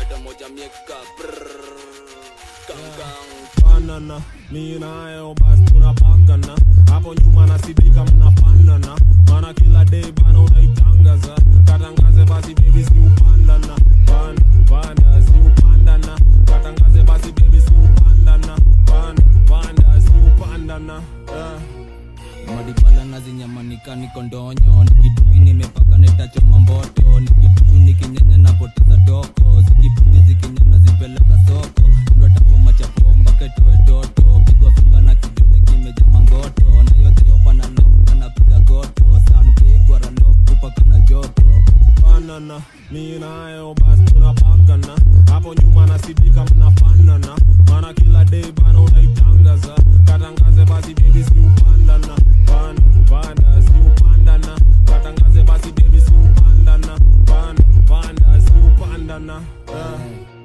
leta moja mieka brrr, gang gang banana mi nayo basi tunapakana hapo nyuma nasidika mnafanana mana kila day bana unaitangaza katangaze basi bebi si upandana panda panda si upandana katangaze basi bebi si upandana panda panda si upandana yeah. madibala nazinyamanika niko ndonyo nikidungi nimepaka netachoma mboto nikidudu nikinyenya napoteza toko zikibundi zikinyana zipeleka soko ndotapo chapomba ketoe toto pigwa finga na kidole kimeja mangoto na yote yopa na lokta napiga goto sanpigwa ralo kupaka na joto banana mi nayo basi tunapakana hapo nyuma nasidika mnafanana mana kila day bana unaitangaza katangaze basi bebi si upandana panda panda si upandana katangaze basi bebi si upandana panda panda si upandana yeah.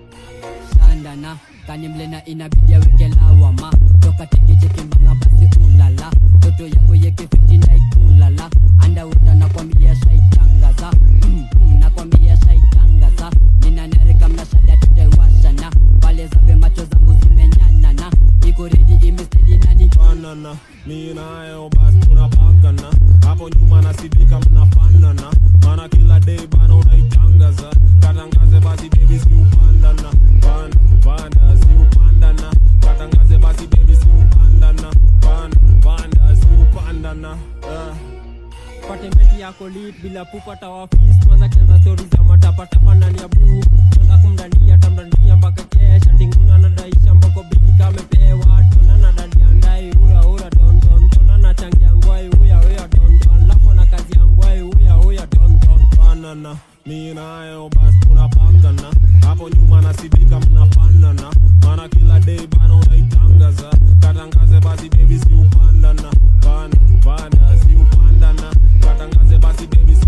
shandana kanimlena inabidi aweke lawama toka tekechekimbanga basi ulala toto yako yekefitina ikulala andauta nakwambia shaitangaza mm, mm, nakwambia shaitangaza ninanarika mnashada tutaiwashana pale zabe macho zangu zimenyanana iko redi imestedi nani banana mi nayo basi tunapakana hapo nyuma nasidika mnafanana mana kila day bana unaitangaza katangaze basi bebi si upandana panda panda si upandana katangaze basi bebi si upandana panda panda si upandana yeah. patemeti yako lit bila pupata wafis kwanza kianza stori za matapatapa ndani ya buu tonda kumdandia tamdandia mpaka kesha tinguna nadaisha mbako bigi kamepewa tona na dadia ndai ura ura dondon tona na changia ngwai uya uya dondon lapo na kazi ya ngwai uya uya dondon banana mi nayo basi tunapakana hapo nyuma nasidika mnafanana mana kila day bana unaitangaza katangaze basi bebi si upandana panda panda si upandana katangaze basi bebi si